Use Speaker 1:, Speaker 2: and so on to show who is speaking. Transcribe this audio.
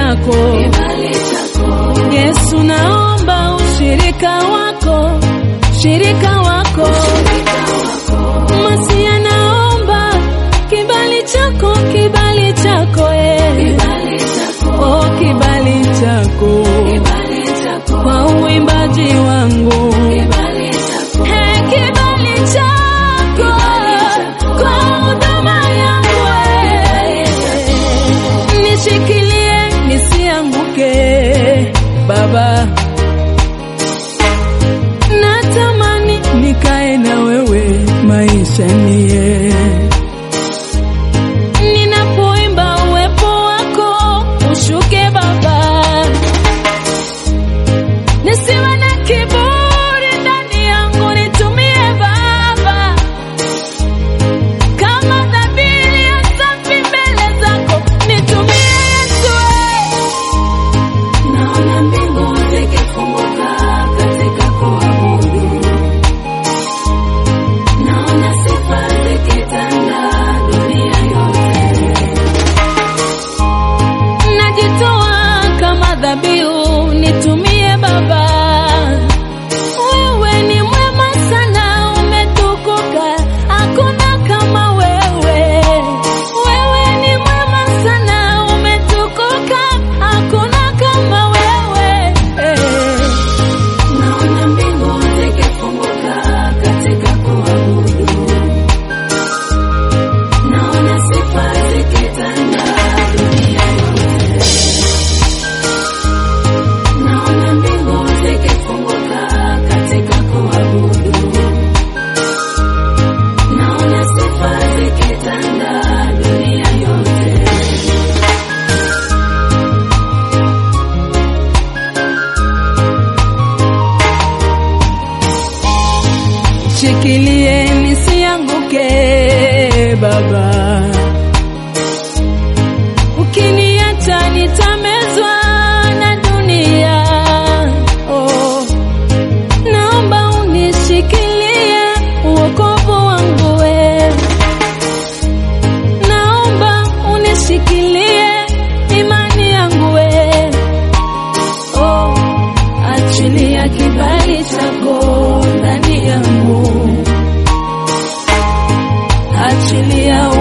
Speaker 1: chako
Speaker 2: kibali chako,
Speaker 1: Yesu, naomba ushirika wako, shirika wako Masia, naomba kibali chako, kibali chako eh.
Speaker 2: kibali chako,
Speaker 1: Oh, kibali chako
Speaker 2: kibali chako,
Speaker 1: kwa uimbaji wangu
Speaker 2: kibali chako,
Speaker 1: Hey, kibali chako kwa huduma yangu eh. nishikilie nisianguke Baba, natamani nikae na wewe maisha niye ninapoimba uwepo wako ushuke Baba, nisiwe na kiburi ndani yangu, nitumie Baba kama dhabihu ya safi mbele zako, nitumie Yesu eh.
Speaker 2: naona mbingu zikifunguka katika kuabudu, naona sifa zikitanda dunia yote,
Speaker 1: najitoa kama dhabihu, nitumie Baba. Wewe ni mwema sana, umetukuka, hakuna kama wewe. Wewe ni mwema sana, umetukuka, hakuna kama wewe.
Speaker 2: naona mbingu zikifunguka katika kuabudu, naona sifa zikitanda dunia yote, naona mbingu zikifunguka katika kuabudu, naona sifa zikitanda dunia yote.
Speaker 1: Shikilie nisianguke Baba, ukiniacha nitamezwa na dunia. Oh, naomba unishikilie uokovu wangu we, naomba unishikilie imani yangu we. Oh, achilia kibali chako ndani yangu, achilia